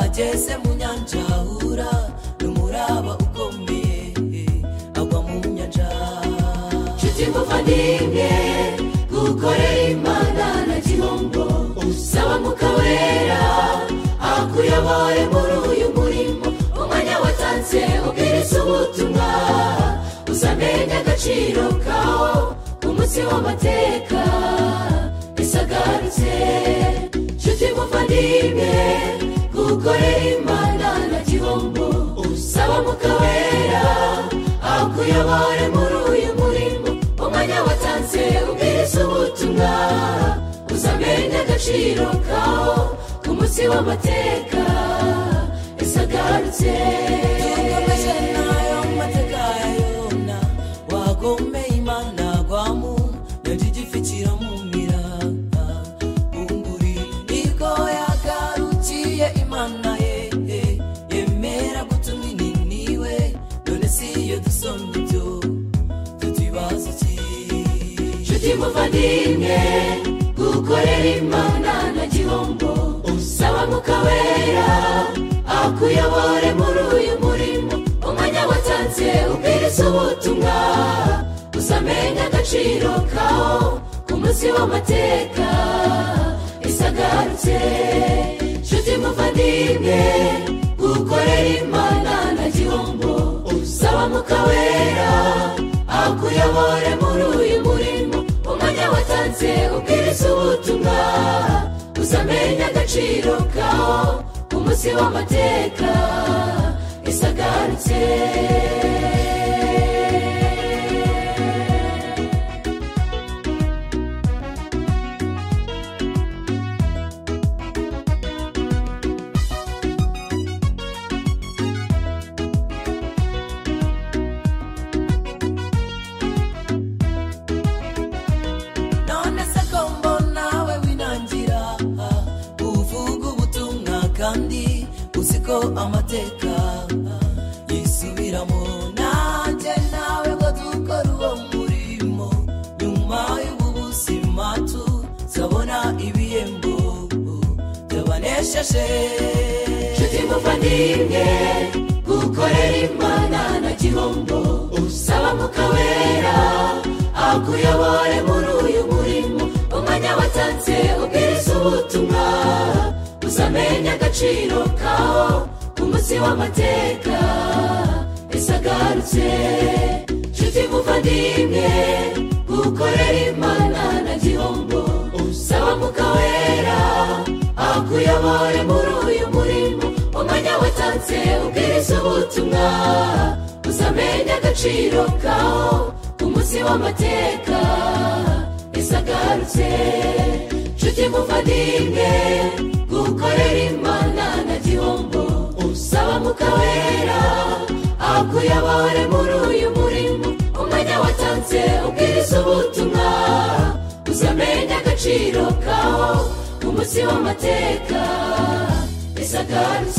igeze mu nyanja hura n'umuraba ukomeye agwa mu nyanja nshuti muvandimwe gukorera imana na gihombo saba muka wera akuyobore muri uyu murimo umwanya watanze ubwiriza ubutumwa uzamenye agaciro kawo umunsi w'amateka bisagarutse nshuti muvandimwe gukorera imana na gihombo saba muka wera akuyobore muri uyu murimo umwanya watanze ubwiriza ubutumwa uzamenye agaciro kawo ku munsi w'amateka isagarutse dukomeze n'ayo mateka ya yona wagomeye imana agwamo nyanja igifi kiramumira bunguri nibwo yagarukiye imana ye ye, yemera gutuma inini we none si iyo dusomye ibyo tutibaza iki nshuti muvandimwe gukorera imana na gihombo saba muka wera akuyobore muri uyu murimo umwanya watanze ubwiriza ubutumwa uzamenye agaciro kawo ku munsi w'amateka isagarutse nshuti muvandimwe gukorera imana na gihombo saba muka wera akuyobore muri uyu murimo umwanya watanze ubwiriza ubutumwa uzamenye agaciro kawo umunsi w'amateka isagarutse none se ko mbona we winangira uvuga ubutumwa kandi uzi ko amateka yisubiramo nanjye nawe ngo dukore uwo murimo nyuma y'ubu buzima tuzabona ibihembo byabanesheje nshuti muvandimwe gukorera imana na gihombo usaba muka wera akuyobore muri uyu murimo umwanya watanze ubwiriza ubutumwa uzamenye agaciro kawo umunsi w'amateka isagarutse nshuti muvandimwe gukorera imana na gihombo saba muka wera akuyobore muri uyu murimo umwanya watanze ubwiriza ubutumwa uzamenye agaciro kawo umunsi w'amateka isagarutse nshuti muvandimwe gukorera imana na gihombo saba muka wera akuyobore muri uyu murimo umwanya watanze ubwiriza ubutumwa uzamenye agaciro kawo umunsi w'amateka isagarutse